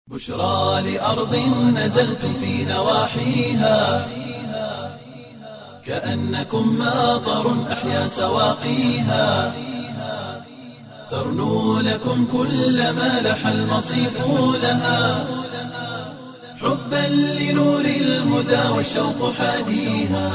بشرى لأرض نزلتم في نواحيها كأنكم ماطر أحيا سواقيها ترنو لكم كل ما لح المصيف لها حبا لنور الهدى والشوق حاديها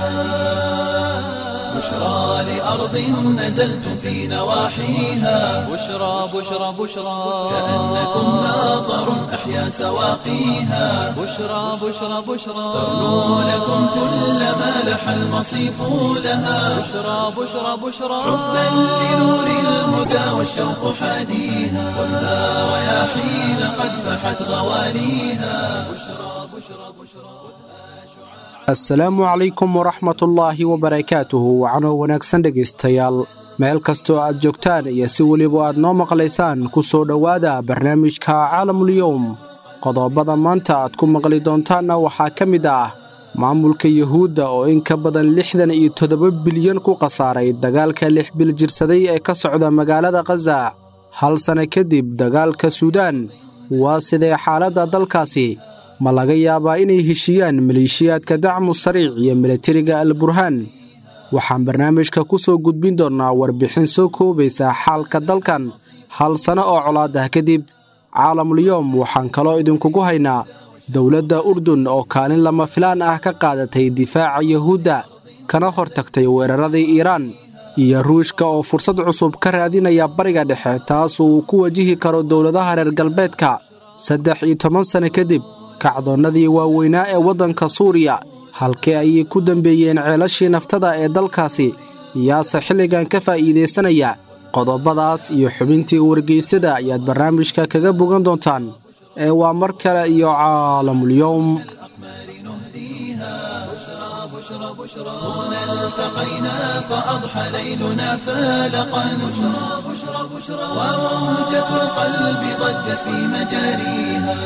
بشرى لأرض نزلتم في نواحيها بشرى بشرى بشرى كأنكم ماطر أحيا سواقيها بشرى بشرى بشرى ترنو لكم كل ما لح المصيف لها بشرى بشرى بشرى حبا لنور الهدى والشوق حاديها خذها رياحين قد فحت غواليها بشرى بشرى بشرى asalaamu calaykum waraxmatullaahi wabarakaatuhu wacanoo wanaagsan dhegaystayaal meel kastoo aad joogtaan iyo si weliba aad noo maqlaysaan ku soo dhowaada barnaamijka caalamulyowm qodobada maanta aad ku maqli doontaanna waxaa ka mid ah maamulka yuhuudda oo in ka badan lixdan iyo toddoba bilyan ku khasaaray dagaalka lix bil jirsaday ee ka socda magaalada khaza hal sanno kadib dagaalka suudaan waa sidee xaaladda dalkaasi ma laga yaabaa inay heshiiyaan maleeshiyaadka dacmu sariic iyo milatariga al burhaan waxaan barnaamijka ku soo gudbin doonnaa warbixin soo koobaysa xaalka dalkan hal sanno oo colaad ah kadib caalamulyoom waxaan kaloo idinkugu haynaa dowladda urdun oo kaalin lama filaan ah ka qaadatay difaaca yuhuudda kana hor tagtay weeraradii iiraan iyo ruushka oo fursad cusub ka raadinaya bariga dhexe taas uu ku wajihi karo dowladaha reer galbeedka saddex iyo toban sanno kadib kacdoonnadii waaweynaa ee waddanka suuriya halkee ayay ku dembeeyeen ceelashii naftada ee dalkaasi yaase xilligan ka faa'iidaysanaya qodobadaas iyo xubintii wargeysada ayaad barnaamijka kaga bogan doontaan ee waa mar kale iyo caalamulyowm هنا التقينا فأضحى ليلنا فالقا بشرى بشرى بشرى وموجة القلب ضجت في مجاريها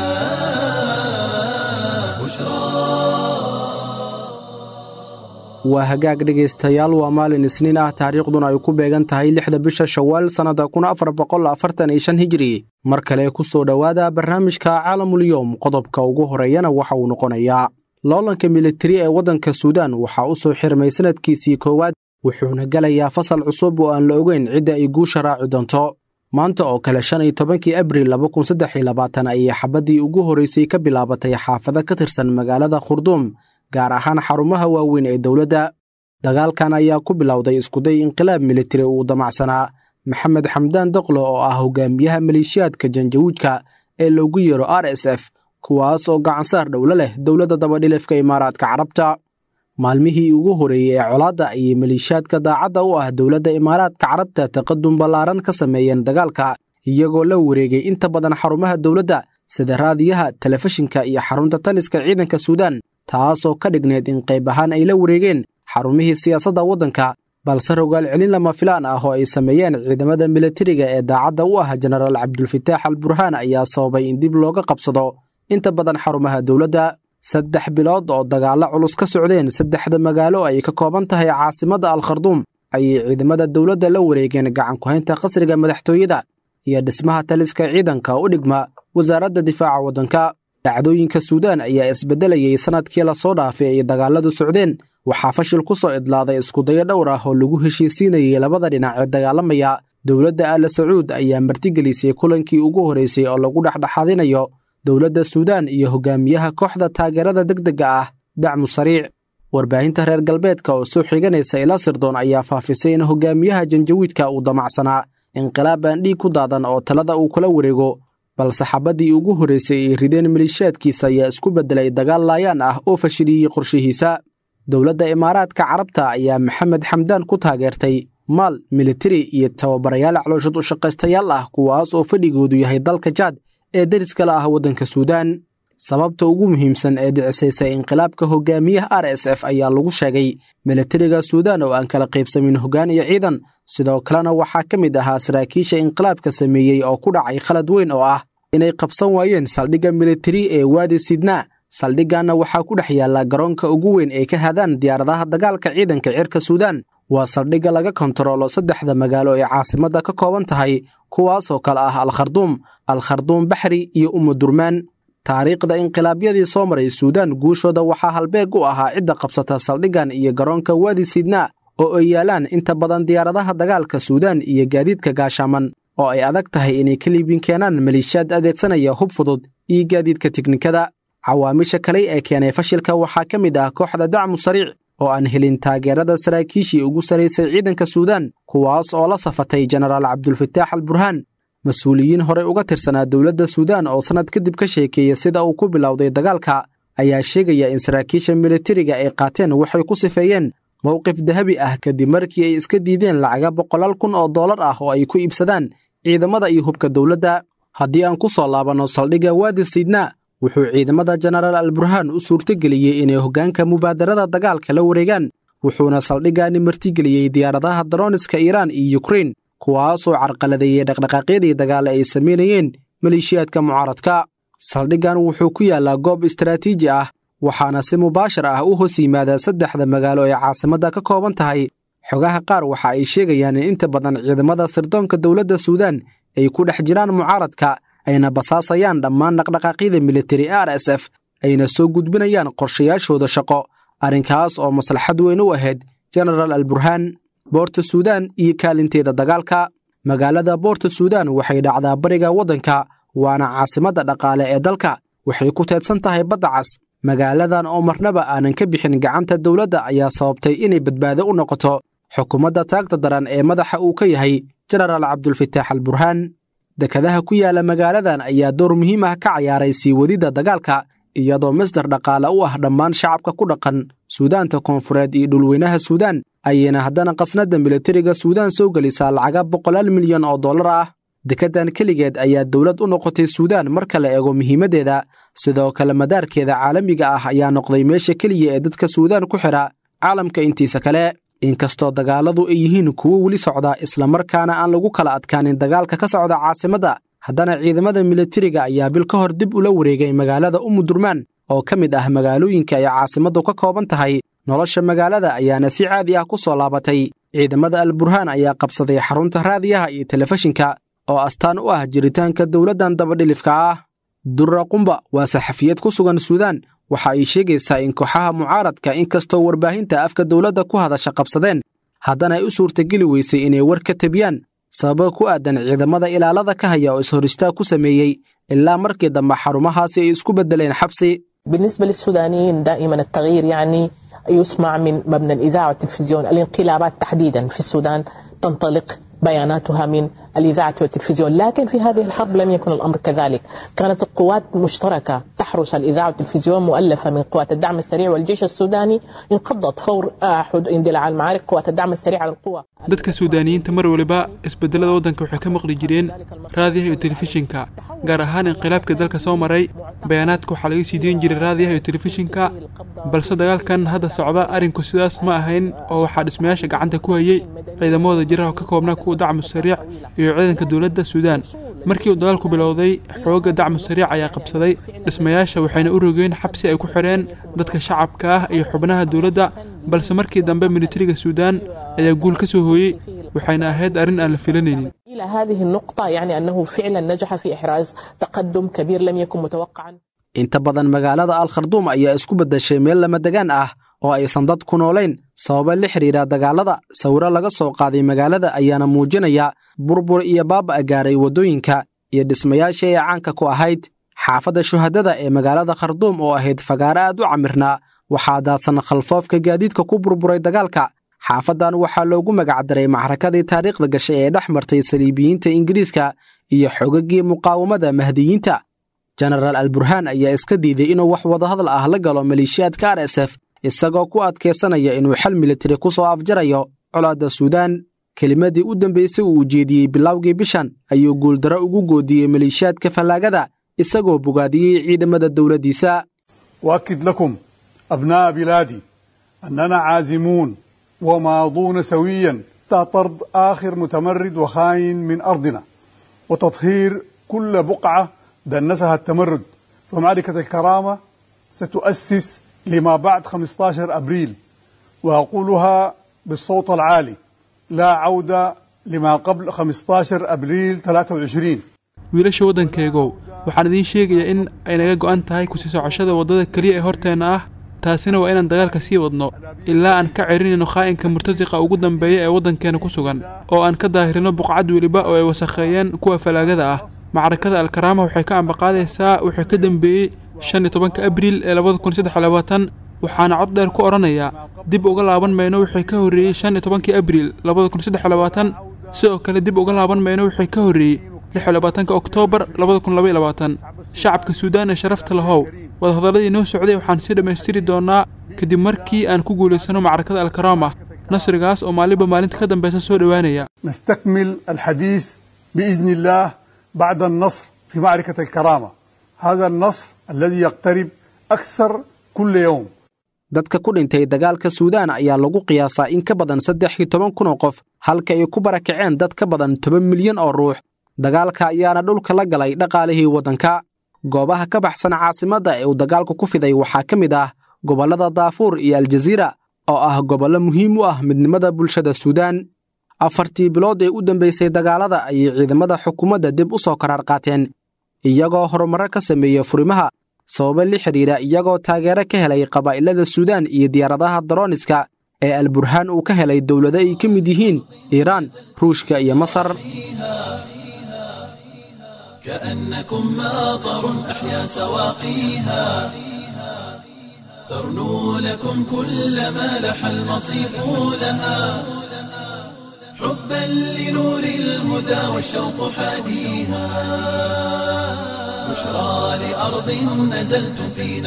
waa hagaag dhegaystayaal waa maalin isniin ah taariikhduna ay ku beegan tahay lixda bisha shawaal sannada kun afar boqol afartan iyo shan hijiri mar kale ku soo dhowaada barnaamijka caalamulyoom qodobka ugu horeeyana waxa uu noqonayaa loolanka militari ee waddanka suudaan waxaa u soo xirmay sannadkiisii koowaad wuxuuna gelayaa fasal cusub oo aan la ogeyn cidda ay guusha raaci doonto maanta oo kale shan iyo tobankii abril laba kun saddex iyo labaatan ayay xabaddii ugu horraysay ka bilaabatay xaafado ka tirsan magaalada khurduum gaar ahaan xarumaha waaweyn ee dowladda dagaalkan ayaa ku bilowday iskuday inqilaab militari uu damacsanaa maxamed xamdaan doqlo oo ah hogaamiyaha maleeshiyaadka janjawiidka ee loogu yeero r s f kuwaas oo gacansaar dhowlo leh dowladda dabadhilifka imaaraadka carabta maalmihii ugu horreeyey ee colaadda ayay maleeshiyaadka daacadda u ah dowladda imaaraadka carabta taqadum ballaaran ka sameeyeen dagaalka iyagoo la wareegay inta badan xarumaha dowladda sida raadiyaha telefishinka iyo xarunta taliska ciidanka suudaan taasoo ka dhigneed in qayb ahaan ay la wareegeen xarumihii siyaasadda waddanka balse rogaal celin lama filaan ah oo ay sameeyeen ciidamada militariga ee daacadda u ah jenaraal cabdulfataax al burhaan ayaa sababay in dib looga qabsado inta badan xarumaha dowladda saddex bilood oo dagaallo culus ka socdeen saddexda magaalo ay ka kooban tahay caasimadda al kharduum ayay ciidamada dowladda la wareegeen gacankuhaynta qasriga madaxtooyada iyo dhismaha taliska ciidanka u dhigma wasaaradda difaaca waddanka dhacdooyinka suudaan ayaa isbeddelayay sannadkii lasoo dhaafay ay dagaalladu socdeen waxaa fashil ku soo idlaaday iskudayo dhowr ah oo lagu heshiisiinayay labada dhinac ee dagaalamaya dowladda aala sacuud ayaa martigelisay kulankii ugu horraysay oo lagu dhexdhexaadinayo dowladda suudaan iyo hogaamiyaha kooxda taageerada degdegga ah dacmu sariic warbaahinta reer galbeedka oo soo xiganaysa ila sirdoon ayaa faafisay in hogaamiyaha janjawiidka uu damacsanaa inqilaab aan dhiig ku daadan oo talada uu kula wareego balse xabaddii ugu horraysay ay rideen maleeshiyaadkiisa ayaa isku beddelay dagaal laayaan ah oo fashiliyey qorshihiisa dowladda imaaraadka carabta ayaa maxamed xamdaan ku taageertay maal militari iyo tababarayaal calooshad u shaqaystayaal ah kuwaas oo fadhigoodu yahay dalka jaad ee deriskala ah waddanka suudaan sababta ugu muhiimsan ee dhicisaysa inqilaabka hogaamiyaha r s f ayaa lagu sheegay militariga suudaan oo aan kala qaybsamin hoggaan iyo ciidan sidoo kalena waxaa ka mid ahaa saraakiisha inqilaabka sameeyey oo ku dhacay khalad weyn oo ah inay qabsan waayeen saldhigga militari ee waadi sidnaa saldhigganna waxaa ku dhex yaalla garoonka ugu weyn ee ka hadaan diyaaradaha dagaalka ciidanka cirka suudaan waa saldhigga laga kontaroolo saddexda magaalo ee caasimadda ka kooban tahay kuwaasoo kale ah al kharduum al kharduum baxri iyo umudurmaan taariikhda inqilaabyadii soo maray suudaan guushooda waxaa halbeeg u ahaa cidda qabsata saldhiggan iyo garoonka waadi sidnaa oo ay yaalaan inta badan diyaaradaha dagaalka suudaan iyo gaadiidka gaashaaman oo ay adag tahay inay ka liibin keenaan maliishaad adeegsanaya hub fudud iyo gaadiidka tiknikada cawaamisha kale ee keenay fashilka waxaa ka mid ah kooxda dacmu sariic oo aan helin taageerada saraakiishii ugu saraysay ciidanka suudaan kuwaas oo la safatay jenaraal cabdulfataax al burhaan mas-uuliyiin horey uga tirsanaa dowladda suudaan oo sannad kadib ka sheekeeya sida uu ku bilowday dagaalka ayaa sheegaya in saraakiisha militariga ay qaateen waxay ku sifeeyeen mowqif dahabi ah kadib markii ay iska diideen lacaga boqolaal kun oo dollar ah oo ay ku iibsadaan ciidamada iyo hubka dowladda haddii aan ku soo laabanno saldhigga waadi siidnaa wuxuu ciidamada jenaraal al burhaan u suurtogeliyey inay hoggaanka mubaadarada dagaalka la wareegaan wuxuuna saldhiggaani martigeliyey diyaaradaha darooniska iiraan iyo yukrein kuwaasoo carqaladeeyey dhaqdhaqaaqyadii dagaale ay samaynayeen maleeshiyaadka mucaaradka saldhiggan wuxuu ku yaallaa goob istaraatiiji ah waxaana si mubaashar ah u hoos yimaadaa saddexda magaalo ee caasimadda ka kooban tahay xogaha qaar waxa ay sheegayaan in inta badan ciidamada sirdoonka dowladda suudaan ay ku dhex jiraan mucaaradka ayna basaasayaan dhammaan dhaqdhaqaaqyada militari r s f ayna soo gudbinayaan qorshayaashooda shaqo arrinkaas oo maslaxad weyn u ahayd jenaraal al burhaan boorta suudaan iyo kaalinteeda dagaalka magaalada boorta suudaan waxay dhacdaa bariga waddanka waana caasimadda dhaqaale ee dalka waxay ku teedsan tahay badda cas magaaladan oo marnaba aanan ka bixin gacanta dowladda ayaa sababtay inay badbaado u noqoto xukuumadda taagta daran ee madaxa uu ka yahay jenaraal cabdulfataax al burhaan dekadaha ku yaala magaaladan ayaa door muhiim ah ka cayaaray sii wadidda dagaalka iyadoo masdar dhaqaale u ah dhammaan shacabka ku dhaqan suudaanta koonfureed iyo dhulweynaha suudaan ayayna haddana qasnadda militariga suudaan soo gelisaa lacaga boqolaal milyan oo dollar ah dekeddan keligeed ayaa dowlad u noqotay suudaan marka la eego muhiimaddeeda sidoo kale madaarkeeda caalamiga ah ayaa noqday meesha keliya ee dadka suudaan ku xidha caalamka intiisa kale inkastoo dagaalladu ay yihiin kuwo weli socda islamarkaana aan lagu kala adkaanin dagaalka ka socda caasimadda haddana ciidamada militariga ayaa bil ka hor dib ula wareegay magaalada umudurmaan oo ka mid ah magaalooyinka ay caasimaddu ka kooban tahay nolosha magaalada ayaana si caadi ah ku soo laabatay ciidamada al burhaan ayaa qabsaday xarunta raadiyaha iyo telefishinka oo astaan u ah jiritaanka dowladdan dabadhilifka ah durra qumba waa saxafiyad ku sugan suudaan waxa ay sheegaysaa in kooxaha mucaaradka inkastoo warbaahinta afka dowladda ku hadasha qabsadeen haddana ay u suurtageli weysay inay war ka tebiyaan sababo ku aadan ciidamada ilaalada ka haya oo ishoristaag ku sameeyey ilaa markii dambe xarumahaasi ay isku beddeleen xabsi بالنسبة للسودانيين دائما التغيير يعني يسمع من مبنى الإذاعة والتلفزيون الانقلابات تحديدا في السودان تنطلق بياناتها من الإذاعة والتلفزيون لكن في هذه الحرب لم يكن الأمر كذلك كانت القوات مشتركة تحرس الإذاعة والتلفزيون مؤلفة من قوات الدعم السريع والجيش السوداني انقضت فور اندلاع المعارك قوات الدعم السريع على القوة dadka suudaaniyiinta mar waliba isbedelada waddanka waxay ka maqli jireen raadiyaha iyo telefishinka gaar ahaan inqilaabka dalka soo maray bayaanaadka waxaa laga sii deyn jiray raadiyaha iyo telefishinka balse dagaalkan hadda socda arrinku sidaas ma ahayn oo waxaa dhismayaasha gacanta ku hayay ciidamahooda jiraha ka koobnaa kuwa dacmu sariic iyo ciidanka dowladda suudaan markii uu dagaalku bilowday xoogga dacmu sariic ayaa qabsaday dhismayaasha waxayna u rogeen xabsi ay ku xidheen dadka shacabka ah iyo xubnaha dowladda balse markii dambe militariga suudaan ayaa guul ka soo hooyey waxayna ahayd arrin aan la filanaynin إلى هذه النقطة يعني أنه فعلا نجح في إحراز تقدم كبير لم يكن متوقعا inta badan magaalada al kharduum ayaa isku beddeshay meel lamadegaan ah oo aysan dad ku noolayn sababa la xidhiidha dagaalada sawiro laga soo qaaday magaalada ayaana muujinaya burbur iyo baaba gaaray waddooyinka iyo dhismayaashii ay caanka ku ahayd xaafadda shuhadada ee magaalada kharduum oo ahayd fagaaro aad u camirnaa waxaa daadsan khalfoofka gaadiidka ku burburay dagaalka xaafaddan waxaa loogu magacdaray maxrakadii taariikhda gashay ee dhex martay saliibiyiinta ingiriiska iyo xogagii muqaawamada mahdiyiinta jenaraal al burhaan ayaa iska diiday inuu wax wadahadal ah la galo maleeshiyaadka r s f isagoo ku adkaysanaya inuu xal militari ku soo afjarayo colaadda suudaan kelimadii u dambaysay uu ujeediyey bilowgii bishan ayuu guuldaro ugu goodiyey maleeshiyaadka fallaagada isagoo bogaadiyey ciidamada dowladdiisa واكد لكم ابناء بلادي اننا عازمون وماضون سويا طرد اخر متمرد وخاين من ارضنا وتطهير كل بقعه دنسها التمرد فمعركه الكرامه ستؤسس لما بعد 15 ابريل واقولها بالصوت العالي لا عوده لما قبل 15 ابريل 23 wiilasha waddankaygow waxaan idiin sheegayaa in ay naga go'an tahay kusii socoshada waddada keliya ee horteenna ah taasina waa inaan dagaalka sii wadno ilaa aan ka celinayno khaa'inka murtasiqa ugu dambeeya ee waddankeena ku sugan oo aan ka daahirino buqcad weliba oo ay wasakheeyeen kuwa falaagada ah macrakada alkaraama waxay ka ambaqaadaysaa wuxuu ka dambeeyey shan iyo tobanka abriil ee labada kun saddex iyo labaatan waxaana cod dheer ku odhanayaa dib uga laaban mayno wixii ka horreeyey shan iyo tobankii abriil labada kun saddex iyo labaatan sidoo kale dib uga laaban mayno wixii ka horreeyey lix iyo labaatanka oktoobar labada kun laba iyo labaatan shacabka suudaan ee sharafta lahow wadahadalladii noo socday waxaan sii dhammaystiri doonaa kadib markii aan ku guulaysano macrakada alkaraama nasrigaas oo maalinba maalinta ka dambeysa soo dhowaanaya نستكمل الحديث بإذن الله بعد النصر في معركة الكرامة هذا النصر الذي يقترب أكثر كل يوم dadka ku dhintay dagaalka suudaan ayaa lagu qiyaasaa in ka badan saddex iyo toban kun oo qof halka ay ku barakaceen dad ka badan toban milyan oo ruux dagaalka ayaana dhulka la galay dhaqaalihii waddanka goobaha ka baxsan caasimadda ee uu dagaalku ku fiday waxaa ka mid ah gobollada daafuur iyo aljaziira oo ah gobollo muhiim u ah midnimada bulshada suudaan afartii bilood ee u dambaysay dagaalada ayay ciidamada xukuumadda dib u soo karaar qaateen iyagoo horumarro ka sameeya furimaha sababo la xidhiidha iyagoo taageero ka helay qabaa'ilada suudaan iyo diyaaradaha darooniska ee alburhaan uu ka helay dowlado ay ka mid yihiin iiraan ruushka iyo masar كأنكم ماطر أحيا سواقيها ترنو لكم كل ما لح المصيف لها حبا لنور الهدى والشوق حاديها بشرى لأرض نزلتم في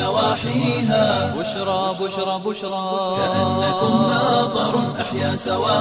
نواحيها بشرى بشرى بشرى كأنكم ماطر أحيا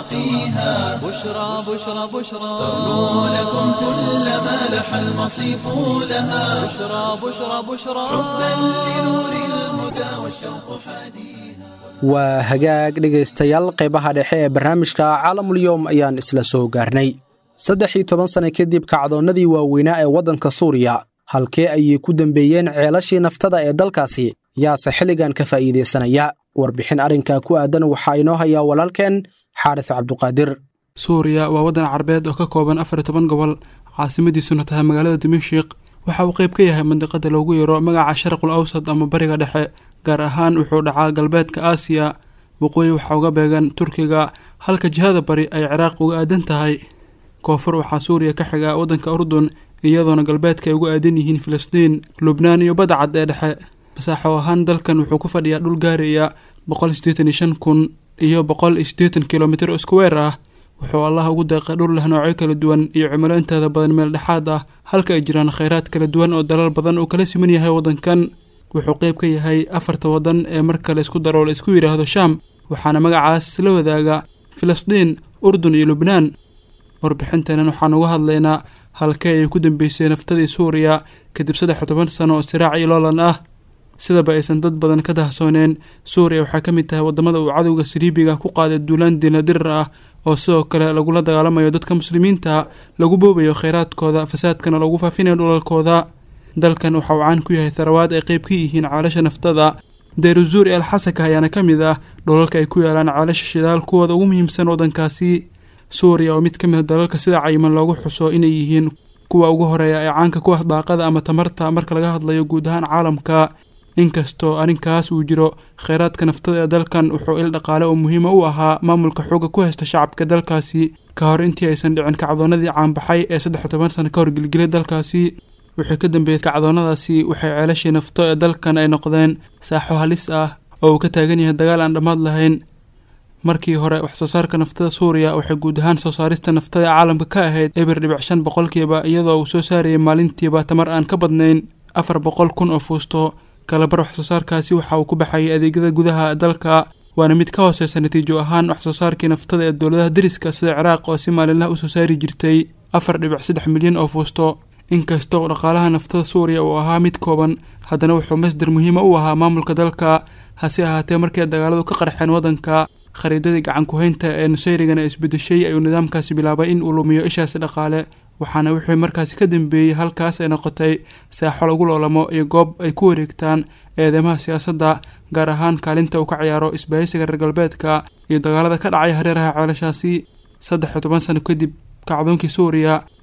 سواقيها بشرى بشرى بشرى ترنو لكم كل ما لح المصيف لها بشرى بشرى بشرى حبا لنور الهدى والشوق حاديها waa hagaag dhegaystayaal qaybaha dhexe ee barnaamijka caalamulyoom ayaan isla soo gaarnay saddex iyo toban sanno kadib kacdoonnadii waaweynaa ee waddanka suuriya halkee ayay ku dembeeyeen ceelashii naftada ee dalkaasi yaase xilligan ka faa'iidaysanaya warbixin arrinkaa ku aadan waxaa inoo hayaa walaalkeen xaaris cabduqaadir suuriya waa waddan carbeed oo ka kooban afar iyo toban gobol caasimadiisuna tahay magaalada dimashik waxa uu qayb ka yahay mandiqada loogu yeero magaca sharqul awsad ama bariga dhexe gaar ahaan wuxuu dhacaa galbeedka aasiya waqooyi waxaa uga beegan turkiga halka jihada bari ay ciraaq uga aadan tahay koonfur waxaa suuriya ka xiga waddanka urdun iyadoona galbeedka ay uga aadan yihiin filistiin lubnaan iyo badda cad ee dhexe masaaxo ahaan dalkan wuxuu ku fadhiyaa dhul gaaraya boqol siddeetan iyo shan kun iyo boqol iyo siddeetan kilomitir oo iskuweer ah wuxuu allah ugu deeqay dhul leh noocyo kala duwan iyo cimilo inteeda badan meel dhexaad ah halka ay jiraan khayraad kala duwan oo dalal badan uu kala siman yahay waddankan wuxuu qayb ka yahay afarta waddan ee marka la isku daro la isku yidhaahdo shaam waxaana magacaas la wadaaga filistiin urdun iyo lubnaan warbixinteenan waxaan uga hadlaynaa halkee ay ku dambeysay naftadii suuriya kadib saddex iyo toban sano oo siraac iyo loolan ah sidaba aysan dad badan ka dahsooneen suuriya waxaa ka mid tahay waddamada uu cadowga saliibiga ku qaaday duulaan diinadirar ah oo sidoo kale lagula dagaalamayo dadka muslimiinta lagu boobayo kheyraadkooda fasaadkana lagu faafinayo dhulalkooda dalkan waxa uu caan ku yahay tharawaad ay qayb ka yihiin caalasha naftada dayruzuuri al xasaka ayaana ka mid ah dhulalka ay ku yaalaan caalasha shidaal kuwooda ugu muhiimsan waddankaasi suuriya oo mid ka mid a dalalka sida cayiman loogu xuso inay yihiin kuwa ugu horeeya ee caanka ku ah daaqada ama tamarta marka laga hadlayo guud ahaan caalamka inkastoo arrinkaas uu jiro kheyraadka naftada ee dalkan wuxuu il dhaqaale oo muhiima u ahaa maamulka xooga ku haysta shacabka dalkaasi ka hor intii aysan dhicin kacdoonadii caanbaxay ee saddex iyo toban sano ka hor gelgelay dalkaasi wixii ka dambeeyey kacdoonadaasi waxay ceelashii nafto ee dalkan ay noqdeen saaxo halis ah oo uu ka taagan yahay dagaal aan dhammaad lahayn markii hore wax soo saarka naftada suuriya waxay guud ahaan soo saarista naftada ee caalamka ka ahayd eber dhibic shan boqolkiiba iyadoo uu soo saarayay maalintiiba tamar aan ka badnayn afar boqol kun oo fuusto kalabar wax soo saarkaasi waxa uu ku baxayay adeegyada gudaha dalka waana mid ka hooseysa natiijo ahaan wax soo saarkii naftada ee dowladaha deriska sida ciraaq oo si maalinlaha usoo saari jirtay afar dhibic saddex milyan oo fuusto inkasta oo dhaqaalaha naftada suuriya uu ahaa mid kooban haddana wuxuu masdar muhiima u ahaa maamulka dalka hase ahaatee markii dagaaladu ka qarxeen waddanka khariidadii gacan ku-haynta ee nusayrigana isbedeshay ayuu nidaamkaasi bilaabay in uu lumiyo ishaasi dhaqaale waxaana wixii markaasi ka dambeeyey halkaas ay noqotay saaxo lagu loolamo iyo goob ay ku wareegtaan eedeymaha siyaasadda gaar ahaan kaalinta uu ka ciyaaro isbahaysiga reer galbeedka iyo dagaalada ka dhacay hareeraha ceelashaasi saddex iyo toban sano kadib kacdoonkii suuriya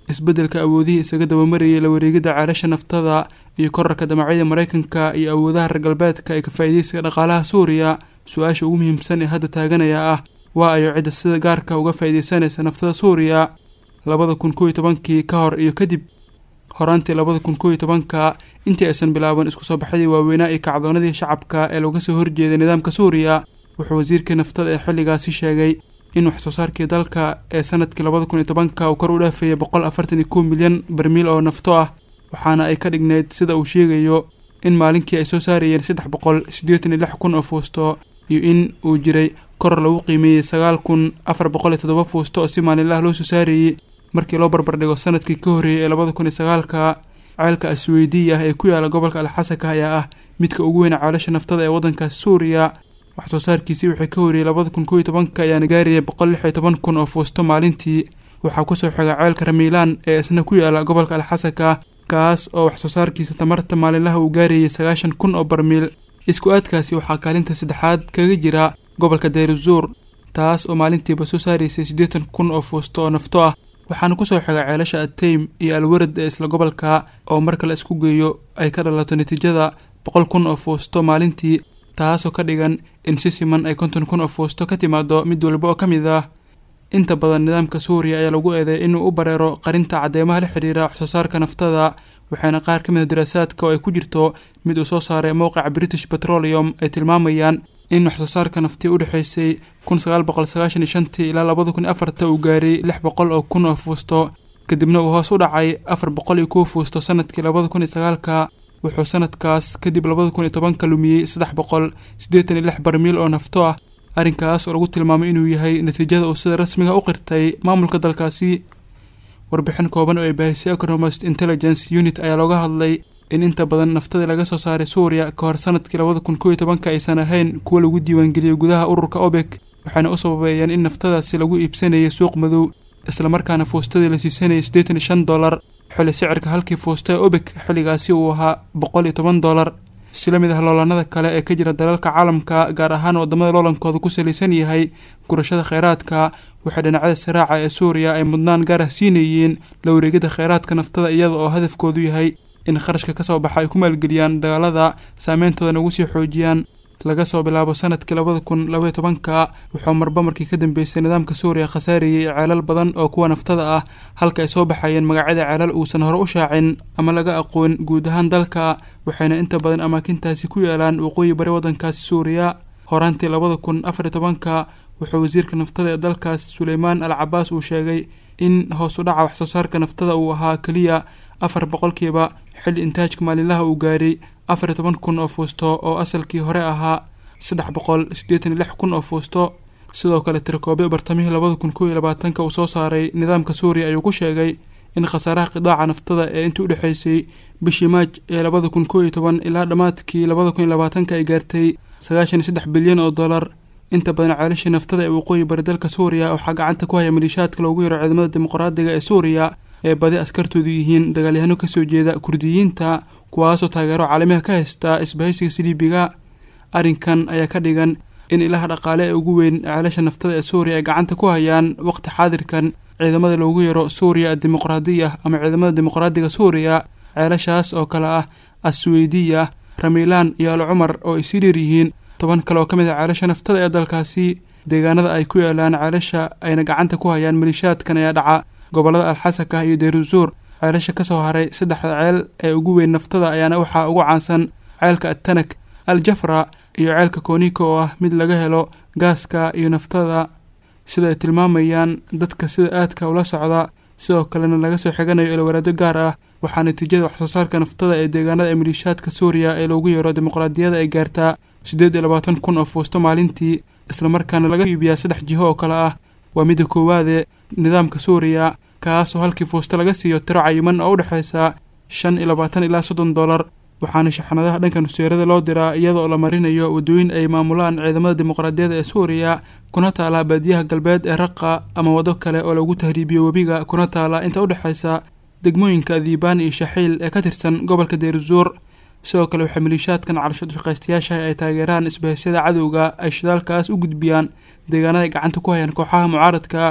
isbeddelka awoodihii isaga dabamarayay la wareegidda ceelasha naftada iyo korarka damacyada maraykanka iyo awoodaha reer galbeedka ee ka faa'iidaysiga dhaqaalaha suuriya su-aasha ugu muhiimsan ee hadda taaganaya ah waa ayo cidda sida gaarka uga faa'iidaysanaysa naftada suuriya labada kun kow iyo tobankii ka hor iyo kadib horaantii labada kun kow iyo tobanka intii aysan bilaaban isku soo baxyadii waaweynaa iyo kacdoonadii shacabka ee looga soo horjeeday nidaamka suuriya wuxuu wasiirkii naftada ee xilligaasi sheegay in wax soo saarkii dalka ee sanadkii labada kun iyo tobanka uu kor u dhaafeeyay boqol afartan iyo kow milyan barmiil oo nafto ah waxaana ay ka dhigneyd sida uu sheegayo in maalinkii ay soo saarayeen saddex boqol siddeetan iyo lix kun oo fuusto iyo in uu jiray koror lagu qiimeeyey sagaal kun afar boqol iyo toddoba fuusto oo si maalinlaha loo soo saarayey markii loo barbardhigo sanadkii ka horreeyey ee labada kun iyo sagaalka ceelka asweydiya ee ku yaala gobolka alxasanka ayaa ah midka ugu weyn ceelasha naftada ee waddankaas suuriya wax soo saarkiisii wixii ka horreeyey labada kun kow iyo tobanka ayaana gaarayay boqol lix iyo toban kun oo fuusto maalintii waxaa kusoo xiga ceelka ramiilaan ee isna ku yaala gobolka alxasanka kaas oo wax soo saarkiisa tamarta maalinlaha uu gaarayay sagaashan kun oo barmiil isku aadkaasi waxaa kaalinta saddexaad kaga jira gobolka dayruzuur taas oo maalintiiba soo saaraysay siddeetan kun oo fuusto oo nafto ah waxaana kusoo xiga ceelasha ateym iyo alwarad ee isla gobolka oo marka la isku geeyo ay ka dhalato natiijada boqol kun oo fuusto maalintii taasoo ka dhigan in si siman ay konton kun oo fuusto ka timaado mid walba oo ka mid ah inta badan nidaamka suuriya ayaa lagu eeday inuu u bareero qarinta cadeymaha la xidhiira wax soo saarka naftada waxaana qaar ka mid a daraasaadka oo ay ku jirto mid uu soo saaray mowqica british petroleum ay tilmaamayaan in wax soo saarka naftii u dhexaysay kun sagaal boqol sagaashan iyo shantii ilaa labada kun iyo afarta uu gaaray lix boqol oo kun oo fuusto kadibna uu hoos u dhacay afar boqol iyo kow fuusto sanadkii labada kun iyo sagaalka wuxuu sanadkaas kadib labada kun iyo tobanka lumiyey saddex boqol siddeetan iyo lix barmiil oo nafto ah arrinkaas oo lagu tilmaamay inuu yahay natiijada uu sida rasmiga u qirtay maamulka dalkaasi warbixin kooban oo ay baahisay economist intelligence unit ayaa looga hadlay in inta badan naftadii laga soo saaray suuriya ka hor sanadkii labada kun kow iyo tobanka aysan ahayn kuwa lagu diiwaangeliyey gudaha ururka obek waxaana u sababeeyeen in naftadaasi lagu iibsanayay suuq madow islamarkaana fuustadii la siisanayay siddeetan iyo shan dollar xilli sicirka halkii fuusta ee obek xilligaasi uu ahaa boqol iyo toban dollar si la mid ah loolanada kale ee ka jira dalalka caalamka gaar ahaan waddamada loolankooda ku salaysan yahay gurashada kheyraadka waxay dhinacyada siraaca ee suuriya ay mudnaan gaar ah siinayeen la wareegida kheyraadka naftada iyada oo hadafkoodu yahay in kharashka ka soo baxa ay ku maalgeliyaan dagaalada saameyntoodana ugu sii xoojiyaan laga soo bilaabo sanadkii labada kun labaiyo tobanka wuxuu marba markii ka dambeysay nidaamka suuriya khasaariyey ceelal badan oo kuwa naftada ah halka ay soo baxayeen magacyada ceelal uusan hore u shaacin ama laga aqoon guud ahaan dalka waxayna inta badan amaakintaasi ku yaalaan waqooyi bari waddankaasi suuriya horaantii labada kun afariyo tobanka wuxuu wasiirka naftada ee dalkaas suleymaan al cabaas uu sheegay in hoos u dhaca wax soo saarka naftada uu ahaa keliya afar boqolkiiba xilli intaajka maalinlaha uu gaaray afar iyo toban kun oo fuusto oo asalkii hore ahaa saddex boqol siddeetan iyo lix kun oo fuusto sidoo kale tirakoobyo bartamihii labada kun kow iyo labaatanka uu soo saaray nidaamka suuriya ayuu ku sheegay in khasaaraha qidaaca naftada ee intii u dhexaysay bishii maaj ee labada kun kow iyo toban ilaa dhammaadkii labada kun iyo labaatanka ay gaartay sagaashan iyo saddex bilyan oo dollar inta badan ceelashii naftada ee waqooyi bari dalka suuriya waxaa gacanta ku haya maliishaadka loogu yaro ciidamada dimuqraadiga ee suuriya ee badi askartoodu yihiin dagaalyahano kasoo jeeda kurdiyiinta kuwaasoo taageero caalamiha ka haysta isbahaysiga siliibiga arrinkan ayaa ka dhigan in ilaha dhaqaale ee ugu weyn ceelasha naftada ee suuriya ay gacanta ku hayaan waqti xaadirkan ciidamada loogu yaro suuriya dimuqraadiya ama ciidamada dimuqraadiga suuriya ceelashaas oo kale ah asweydiya ramilaan iyo al cumar oo ay sii dheer yihiin toban kale oo ka mid ah ceelasha naftada ee dalkaasi deegaanada ay ku yaalaan ceelasha ayna gacanta ku hayaan maliishaadkan ayaa dhaca gobollada alxasanka iyo deyruzuur ceelasha ka soo haray saddexda ceel ee ugu weyn naftada ayaana waxaa ugu caansan ceelka atanak al jafra iyo ceelka kooniko oo ah mid laga helo gaaska iyo naftada sida ay tilmaamayaan dadka sida aadka ula socda sidoo kalena laga soo xiganayo ilowaraado gaar ah waxaa natiijada waxsoo saarka naftada ee deegaanada ee maliishaadka suuriya ee loogu yeero dimuqraadiyada ay gaartaa siddeed iyo labaatan kun oo fuusto maalintii islamarkaana laga iibiyaa saddex jiho oo kale ah waa midda koowaade nidaamka suuriya kaasoo halkii fuusto laga siiyo tiro cayiman oo u dhexaysa shan iyo labaatan ilaa soddon dollar waxaana shaxnadaha dhanka nusheerada loo diraa iyada oo la marinayo waddooyin ay maamulaan ciidamada dimuqraadiyadda ee suuriya kuna taala baadiyaha galbeed ee raqa ama waddo kale oo lagu tahriibiyo webiga kuna taala inta u dhexaysa degmooyinka diibaan iyo shaxiil ee ka tirsan gobolka deyruzuur sidoo kale waxay maliishaadkan calashad shaqaystayaashaha ay taageeraan isbahasyada cadowga ay shidaalkaas u gudbiyaan deegaanada ay gacanta ku hayaan kooxaha mucaaradka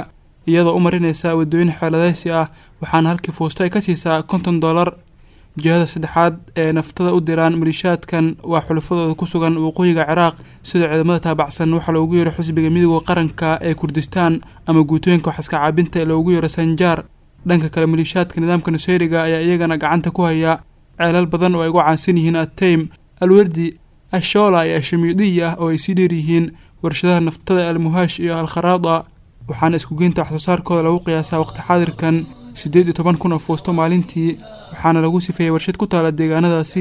iyadoo u marinaysa waddooyin xeeladaysi ah waxaana halkii fuusto ay ka siisaa konton dollar jihada saddexaad ee naftada u diraan maliishaadkan waa xulafadooda ku sugan waqooyiga ciraaq sida ciidamada taabacsan waxaa loogu yeero xisbiga midooda qaranka ee kurdistaan ama guutooyinka waxaska caabinta ee loogu yeero sanjaar dhanka kale maliishaadka nidaamka nusayriga ayaa iyagana gacanta ku haya ceelal badan oo ay ugu caansan yihiin ateym alwardi ashoola iyo ashamiidiya oo ay sii dheer yihiin warshadaha naftada almuhaash iyo alkharaada waxaana iskugeynta waxsoo saarkooda lagu qiyaasaa waqti xaadirkan siddeed iyo toban kun oo fuusto maalintii waxaana lagu sifeeyey warshad ku taala deegaanadaasi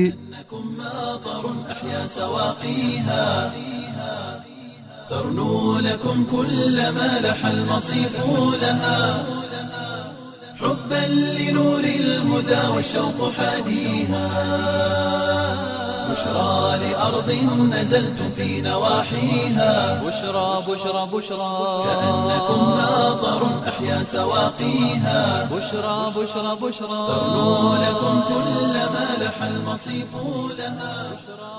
ترنو لكم كل ما لح المصيف لها حبا لنور الهدى والشوق حاديها بشرى لأرض نزلتم في نواحيها بشرى بشرى بشرى كأنكم ماطر أحيا سواقيها بشرى بشرى بشرى ترنو لكم كل ما لح المصيف لها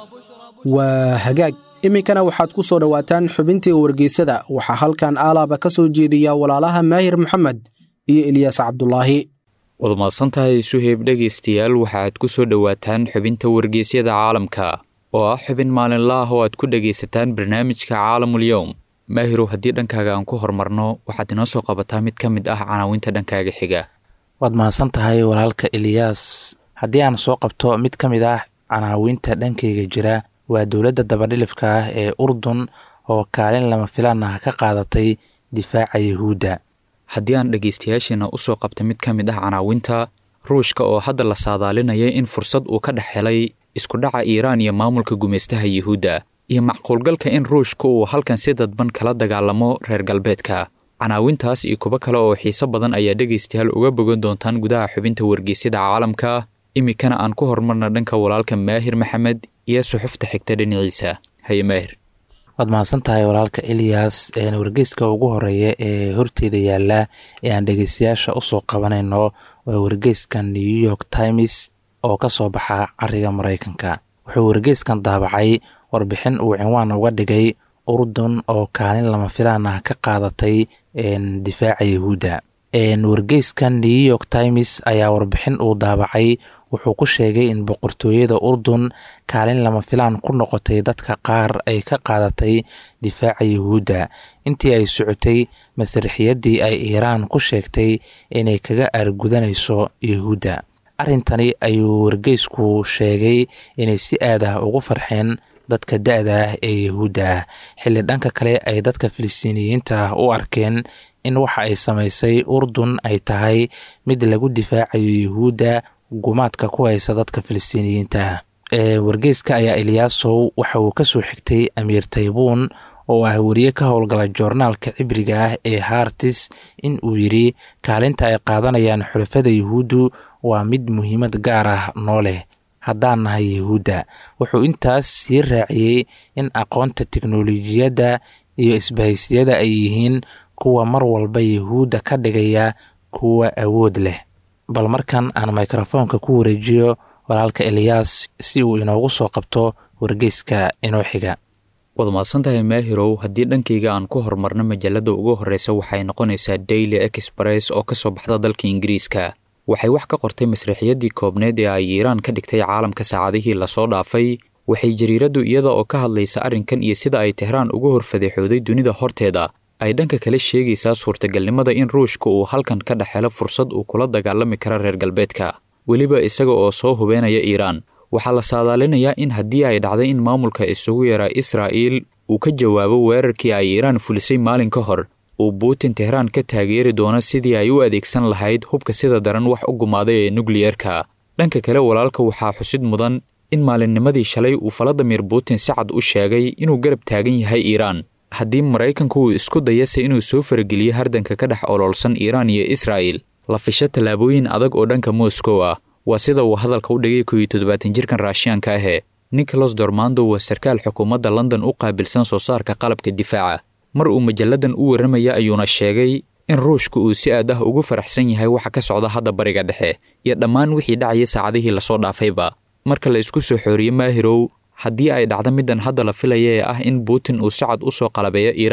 waa hagaag iminkana waxaad ku soo dhowaataan xubintii wargeysada waxaa halkan aalaaba ka soo jeediya walaalaha maahir maxamed iyo eliyaas cabdulaahi waad mahadsantahay suheyb dhegaystayaal waxaaad ku soo dhowaataan xubinta wargeysyada caalamka oo ah xubin maalinla ah oo aad ku dhegaysataan barnaamijka caalamul-yowm maahirow haddii dhankaaga aan ku horumarno waxaad inoo soo qabataa mid ka mid ah canaawinta dhankaaga xiga waad mahadsan tahay walaalka eliyaas haddii aan soo qabto mid ka mid ah canaawinta dhankayga jira waa dowladda dabadhilifka ah ee urdun oo kaalin lama filaan ah ka qaadatay difaaca yuhuudda haddii aan dhegaystayaasheena usoo qabta mid ka mid ah canaawinta ruushka oo hadda la saadaalinaya in fursad uu ka dhex helay iskudhaca iiraan iyo maamulka gumaystaha yuhuudda iyo macquulgalka in ruushka uu halkan si dadban kala dagaalamo reer galbeedka canaawintaas iyo kuwo kale oo xiiso badan ayaa dhegaystayaal uga bogan doontaan gudaha xubinta wargeysyada caalamka iminkana aan ku horumarna dhanka walaalka maahir maxamed iyo suxufta xigta dhinaciisa haye maahir waad mahadsan tahay walaalka eliyas wargeyska ugu horeeya ee horteeda yaala ee aan dhegeystayaasha usoo qabanayno waa wargeyskan new york times oo ka soo baxa cariga maraykanka wuxuu wargeyskan daabacay warbixin uu cinwaan uga dhigay urdun oo kaalin lama filaan ah ka qaadatay difaaca yuhuudda wargeyskan new york times ayaa warbixin uu daabacay wuxuu ku sheegay in boqortooyada urdun kaalin lama filaan ku noqotay dadka qaar ay ka qaadatay difaaca yuhuudda intii ay socotay masarixiyadii ay iiraan ku sheegtay inay kaga aargudanayso yuhuudda arrintani ayuu wargeysku sheegay inay si aad ah ugu farxeen dadka da-da ah ee yuhuudda ah xilli dhanka kale ay dadka filistiiniyiinta ah u arkeen in waxa ay samaysay urdun ay tahay mid lagu difaacayo yuhuudda gumaadka ku haysa dadka filistiiniyiinta wargeyska ayaa eliyaasow waxa uu kasoo xigtay amiir taybuun oo ah weriye ka howlgala joornaalka cibriga ah ee hartis in uu yidri kaalinta ay qaadanayaan xulafada yuhuuddu waa mid muhiimad gaar ah noo leh haddaan nahay yuhuudda wuxuu intaas sii raaciyey in aqoonta teknolojiyadda iyo isbahaysiyada ay yihiin kuwa mar walba yuhuudda ka dhigaya kuwa awood leh bal markan aan mikrofoonka ku wareejiyo walaalka eliyaas si uu inoogu soo qabto wargeyska inoo xiga waad mahadsantahay maahirow haddii dhankayga aan ku horumarno majalada ugu horreysa waxay noqonaysaa daily express oo ka soo baxda dalka ingiriiska waxay wax ka qortay masriixiyadii koobneed ee ay iiraan ka dhigtay caalamka saacadihii lasoo dhaafay waxay jariiraddu iyada oo ka hadlaysa arrinkan iyo sida ay tehraan uga horfadeexooday dunida horteeda ay dhanka kale sheegaysaa suurtagalnimada in ruushka uu halkan ka dhex helo fursad uu kula dagaalami kara reer galbeedka weliba isaga oo soo hubeynaya iiraan waxaa la saadaalinayaa in haddii ay dhacday in maamulka isugu yaraa israa'iil uu ka jawaabo weerarkii ay iiraan fulisay maalin ka hor uu buutin tehraan ka taageeri doono sidii ay u adeegsan lahayd hubka sida daran wax u gumaaday ee nukliyerka dhanka kale walaalka waxaa xusid mudan in maalinnimadii shalay uu faladimir buutin si cad u sheegay inuu garab taagan yahay iiraan haddii maraykanku uu isku dayase inuu soo farageliyo hardanka ka dhex oloolsan iiraan iyo israa'il la fisho tallaabooyin adag oo dhanka moscow ah waa sida uu hadalka u dhigay kow iyo toddobaatan jirkan raashiyaanka ahee nicholas dormando waa sarkaal xukuumadda london u qaabilsan soo saarka qalabka difaaca mar uu majalladan u warramaya ayuuna sheegay in ruushka uu si aad ah ugu faraxsan yahay waxa ka socda hadda bariga dhexe iyo dhammaan wixii dhacaya saacadihii lasoo dhaafayba marka la isku soo xooriye maahirow haddii ay dhacdo middan hadda la filaya ee ah in buutin uu si cad u soo qalabeeyo iiraan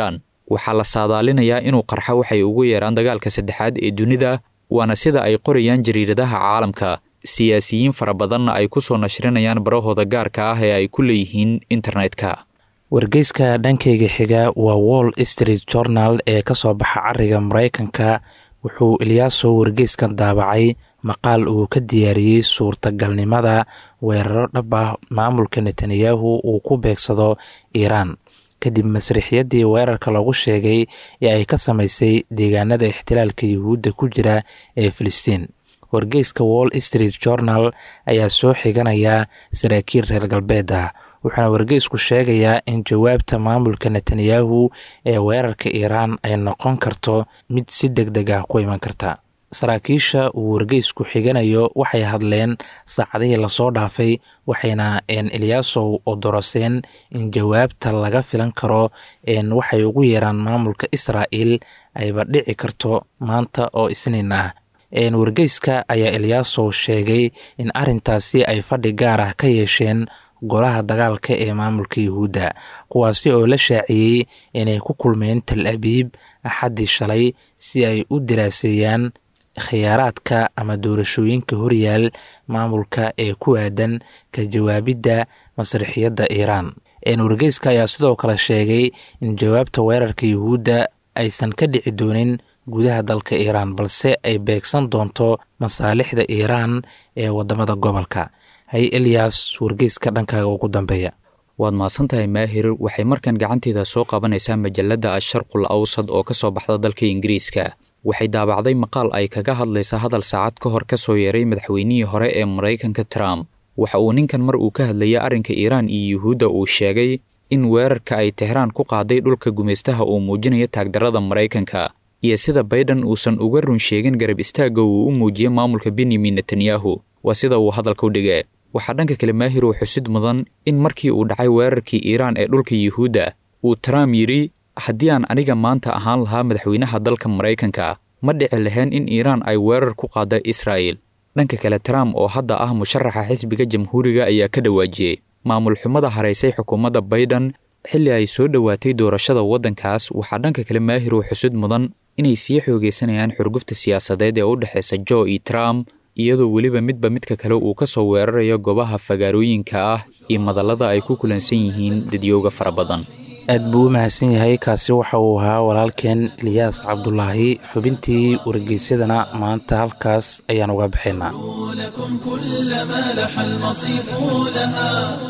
waxaa la saadaalinayaa inuu qarxo waxay ugu yeeraan dagaalka saddexaad ee dunida waana sida ay qorayaan jariiradaha caalamka siyaasiyiin fara badanna ay ku soo nashrinayaan barahooda gaarka ah ee ay ku leeyihiin internetka wargeyska dhankayga xiga waa wall street journal ee ka soo baxa cariga maraykanka wuxuu ilyaaso wargeyskan daabacay maqaal uu ka diyaariyey suurtagalnimada weeraro dhab ah maamulka netanyahu uu ku beegsado iiraan kadib masriixyaddii weerarka lagu sheegay ee ay ka samaysay deegaanada ixtilaalka yuhuudda ku jira ee filistiin wargeyska wall street journal ayaa soo xiganaya saraakiil reer galbeed ah wuxuuna wargeysku sheegayaa in jawaabta maamulka netanyahu ee weerarka iiraan ay noqon karto mid si deg deg ah ku iman karta saraakiisha uu wargeysku xiganayo waxay hadleen saacadihii lasoo dhaafay waxayna eliyaasow odoroseen in jawaabta laga filan karo waxay ugu yeeraan maamulka israa'il ayba dhici karto maanta oo isniin ah wargeyska ayaa eliyaasow sheegay in arintaasi ay fadhi gaar ah ka yeesheen golaha dagaalka ee maamulka yuhuudda kuwaasi oo la shaaciyey inay ku kulmeen tal abiib axaddii shalay si ay u diraaseeyaan khiyaaraadka ama doorashooyinka horyaal maamulka ee ku aadan ka jawaabidda masriixiyadda iiraan wargeyska ayaa sidoo kale sheegay in jawaabta weerarka yuhuudda aysan ka dhici doonin gudaha dalka iiraan balse ay beegsan doonto masaalixda iiraan ee wadamada gobolka hay eliyas wargeyska dhankaaga ugu dambeeya waad mahadsantahay maahir waxay markan gacanteeda soo qabanaysaa majalada asharqul awsad oo ka soo baxda dalka ingiriiska waxay daabacday maqaal ay kaga hadlaysa hadal saacad ka hor ka soo yeeray madaxweynihii hore ee maraykanka trump waxa uu ninkan mar uu ka hadlayay arrinka iiraan iyo yuhuudda uu sheegay in weerarka ay tehraan ku qaaday dhulka gumaystaha uu muujinayo taagdarrada maraykanka iyo sida bayden uusan uga run sheegin garab istaagga uu u muujiyey maamulka benyamin netanyahu waa sida uu hadalka u dhigee waxaa dhanka kale maahir uu xusid mudan in markii uu dhacay weerarkii iiraan ee dhulka yuhuudda uu trump yidhi haddii aan aniga maanta ahaan lahaa madaxweynaha dalka maraykanka ma dhici lahayn in iiraan ay weerar ku qaada israa'il dhanka kale trump oo hadda ah musharaxa xisbiga jamhuuriga ayaa ka dhawaajiyey maamul xumada haraysay xukuumadda bayden xilli ay soo dhowaatay doorashada waddankaas waxaa dhanka kale maahir uu xusud mudan inay sii xoogaysanayaan xurgufta siyaasadeed ee u dhexaysa jo iyo trump iyadoo weliba midba midka kale uu ka soo weerarayo goobaha fagaarooyinka ah iyo madallada ay ku kulansan yihiin dadyooga fara badan aad buu u mahadsan yahay kaasi waxa uu ahaa walaalkeen eliyaas cabdulaahi xubintii wargeysyadana maanta halkaas ayaan uga baxaynaa لكم كل ما لح المصيف لها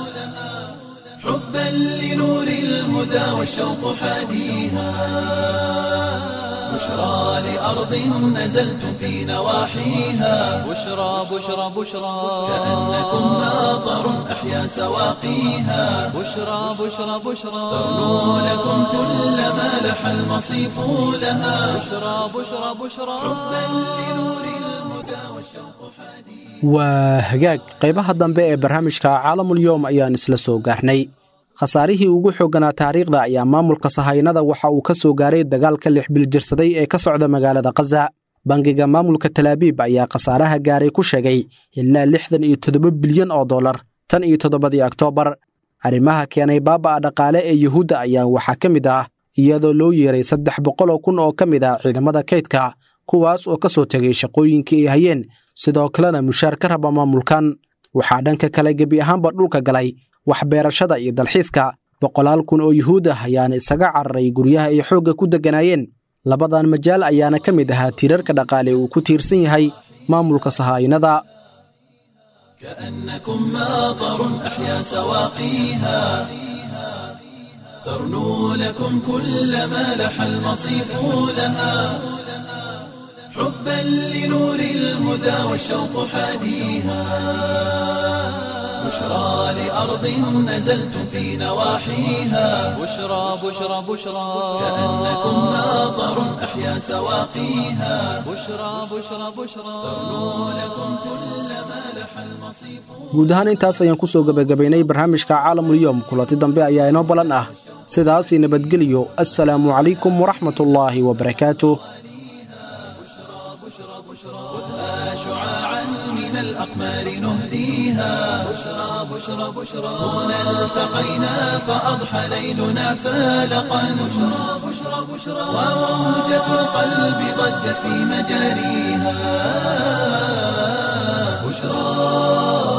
حبا لنور الهدى والشوق حاديها بشرى لأرض نزلتم في نواحيها بشرى بشرى بشرى كأنكم ناظر أحيا سواقيها بشرى بشرى بشرى تغنو لكم كل ما لح المصيف لها بشرى بشرى بشرى حبا لنور الهدى والشوق حاديها waa hagaag qaybaha dambe ee barnaamijka caalamulyoom ayaan isla soo gaarnay khasaarihii ugu xoogganaa taariikhda ayaa maamulka sahaynada waxa uu ka soo gaaray dagaalka lix biljirsaday ee ka socda magaalada khaza bangiga maamulka talaabiib ayaa khasaaraha gaaray ku sheegay ilaa lixdan iyo toddoba bilyan oo dollar tan iyo toddobadii oktoobar arrimaha keenay baaba'a dhaqaale ee yuhuudda ayaa waxaa ka mid ah iyadoo loo yeeray saddex boqoloo kun oo ka mid ah ciidamada kaydka kuwaas oo ka soo tegay shaqooyinkii ay hayeen sidoo kalena mushaar ka raba maamulkan waxaa dhanka kale gebi ahaanba dhulka galay waxbeerashada iyo dalxiiska boqolaal kun oo yuhuud ah ayaana isaga cararay guryaha ay xoogga ku degganaayeen labadan majaal ayaana ka mid ahaa tiirarka dhaqaale uu ku tiirsan yahay maamulka sahaayinada كأنكم ماطر أحيا سواقيها ترنو لكم كل ما لح المصيف لها حبا لنور الهدى والشوق حاديها بشرى لأرض نزلتم في نواحيها بشرى بشرى بشرى كأنكم ماطر أحيا سواقيها بشرى بشرى بشرى ترنو لكم كل ما لح المصيف guud ahaan intaas ayaan ku soo gebagabaynay barnaamijka caalamulyoom kulanti dambe ayaa inoo ballan ah sidaasii nabadgeliyo assalaamu calaykum waraxmatullaahi wabarakaatuh خذها شعاعا من الأقمار نهديها بشرى بشرى بشرى بشرى هنا التقينا فأضحى ليلنا فالقا بشرى بشرى بشرى وموجة القلب ضجت في مجاريها بشرى